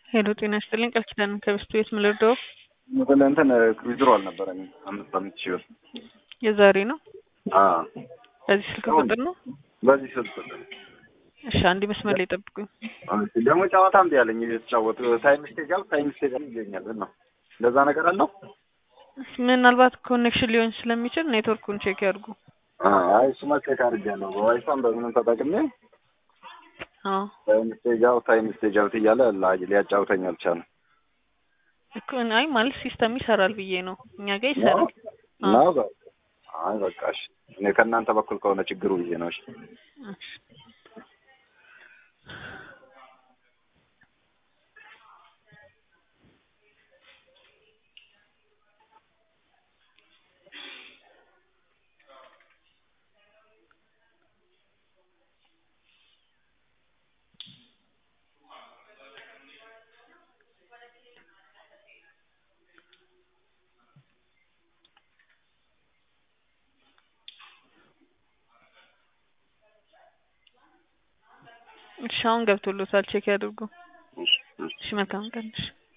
ሄሎ ጤና ይስጥልኝ ቃል ኪዳን ከበስቱ ቤት ምልርደው እንትን እንትን ዊዝድሮ አልነበረኝ አምስት አምስት ሺህ ብር የዛሬ ነው። አዎ በዚህ ስልክ ቁጥር ነው። በዚህ ስልክ ቁጥር እሺ አንድ መስመር ላይ ጠብቁኝ። እሺ፣ ደግሞ ጨዋታ እምቢ አለኝ እየተጫወቱ ታይም ስቴጅ አል ታይም ስቴጅ አል ይገኛል ነው እንደዛ ነገር አለው። ምናልባት ኮኔክሽን ሊሆን ስለሚችል ኔትወርኩን ቼክ ያድርጉ። አይ እሱማ ቼክ አድርጌያለሁ በዋይፋም በምንም ተጠቅሜ አዎ ታይም ስቴጅ አውት ታይም ስቴጅ አውት እያለ ላ- ሊያጫውተኝ አልቻለም። እኮ አይ ማለት ሲስተም ይሰራል ብዬ ነው። እኛ ጋር ይሰራል። አዎ። ነው በቃ አይ በቃ እሺ፣ እኔ ከእናንተ በኩል ከሆነ ችግሩ ብዬ ነው። እሺ እሺ። እሺ አሁን ገብቶሎታል። ቼክ ያድርጉ። እሺ እሺ እሺ መልካም ቀን። እሺ